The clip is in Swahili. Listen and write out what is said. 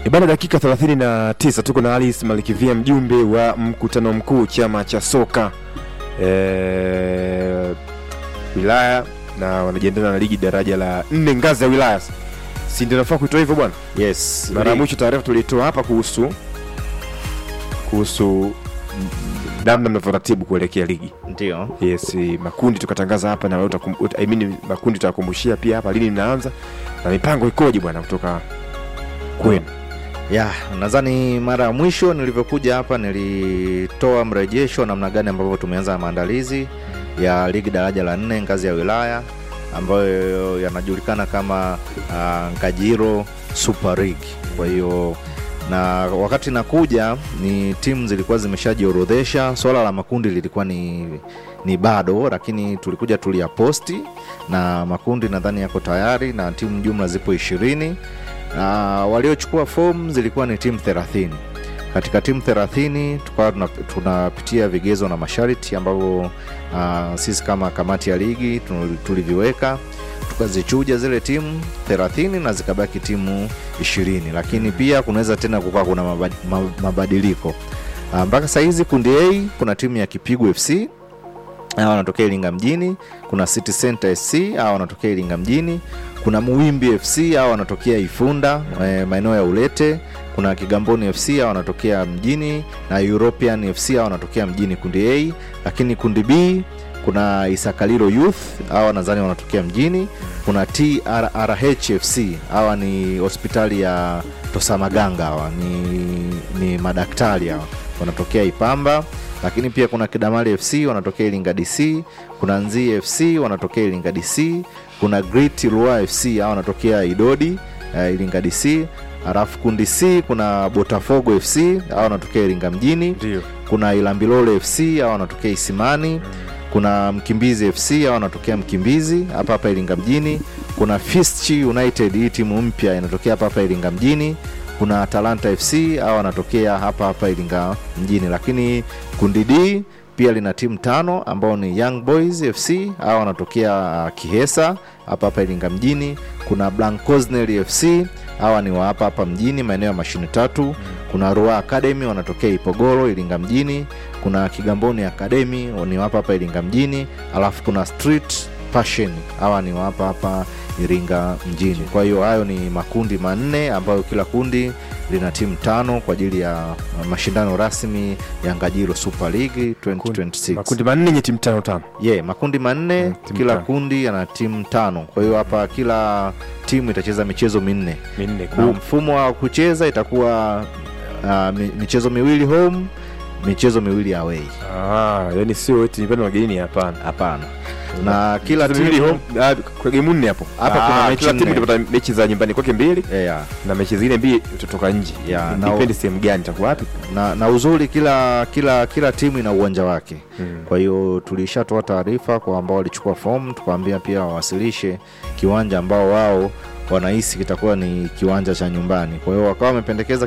Ibana dakika 39 tuko na Alice Malikivia mjumbe wa mkutano mkuu chama cha soka e, wilaya na wanajiandaa na ligi daraja la nne ngazi ya wilaya, si ndio nafaa kuitoa hivyo bwana? Yes. Mara ya mwisho taarifa tulitoa hapa kuhusu kuhusu namna mnavyoratibu kuelekea ligi. Ndio. Yes, makundi tukatangaza hapa na wewe utakum- uta- I mean, makundi tutakumbushia pia hapa lini mnaanza na mipango ikoje bwana kutoka kwenu. Ya, nadhani mara ya mwisho nilivyokuja hapa nilitoa mrejesho namna gani ambavyo tumeanza maandalizi ya ligi daraja la nne ngazi ya wilaya ambayo yanajulikana kama uh, Ngajiro Super League. Kwa hiyo na wakati nakuja ni timu zilikuwa zimeshajiorodhesha. Swala la makundi lilikuwa ni, ni bado, lakini tulikuja tuliyaposti na makundi nadhani yako tayari na timu jumla zipo ishirini na waliochukua fomu zilikuwa ni timu 30 katika timu 30 tukawa tuna- tunapitia vigezo na masharti ambavyo uh, sisi kama kamati ya ligi tu- tuliviweka tukazichuja zile timu 30 na zikabaki timu 20 lakini pia kunaweza tena kukaa kuna mabadi- ma- mabadiliko Ah, mpaka saa hizi kundi A kuna timu ya Kipigo FC hawa wanatokea Iringa mjini. Kuna City Center SC hawa wanatokea Iringa mjini. Kuna Muwimbi FC hawa wanatokea Ifunda eh, maeneo ya Ulete. Kuna Kigamboni FC hawa wanatokea mjini na European FC hawa wanatokea mjini kundi A, lakini kundi B kuna Isakalilo Youth hawa nadhani wanatokea mjini. Kuna TRRH FC hawa ni hospitali ya Tosamaganga hawa ni, ni madaktari hawa wanatokea Ipamba lakini pia kuna Kidamali FC wanatokea Iringa DC, kuna Nzii FC wanatokea Iringa DC, kuna Great Lua FC hao wanatokea Idodi uh, Iringa DC. Halafu kundi C kuna Botafogo FC hao wanatokea Iringa mjini, Ndio. kuna Ilambilole FC hao wanatokea Isimani, kuna Mkimbizi FC hao wanatokea Mkimbizi hapa hapa Iringa mjini, kuna Fisti United hii timu mpya inatokea hapa hapa Iringa mjini kuna Atalanta FC au wanatokea hapa hapa Iringa mjini, lakini kundi D pia lina timu tano ambao ni Young Boys FC au wanatokea uh, Kihesa hapa hapa Iringa mjini. Kuna Blancosnel FC hawa ni wa hapa hapa mjini maeneo ya mashine tatu. Kuna Rua Academy wanatokea Ipogoro Iringa mjini. Kuna Kigamboni Academy ni wa hapa hapa Iringa mjini, alafu kuna Street Passion hawa ni wa hapa hapa Iringa mjini. Kwa hiyo hayo ni makundi manne ambayo kila kundi lina timu tano kwa ajili ya uh, mashindano rasmi ya Ngajiro Super League 2026. Makundi manne yenye timu tano tano. Yeah, makundi manne Mm, timu kila tano. kundi yana timu tano. Kwa hiyo hapa kila timu itacheza michezo minne Minne na kuu. mfumo wa kucheza itakuwa uh, mi- michezo miwili home, michezo miwili away. Ah, yani sio eti nipende wageni hapana. Hapana, na kila Michezo miwili timu home, ah, kwa game nne hapo. Hapa Ah, kuna mechi kila timu nne. itapata mechi za nyumbani kwake mbili yeah. na mechi zingine mbili tutatoka nje. Ya, na- Depende sehemu gani itakuwa wapi. na, na uzuri kila kila kila timu ina uwanja wake Mm. kwa hiyo tulishatoa taarifa kwa ambao walichukua fomu tukawaambia pia wawasilishe kiwanja ambao wao wanahisi kitakuwa ni kiwanja cha nyumbani kwa hiyo wakawa wamependekeza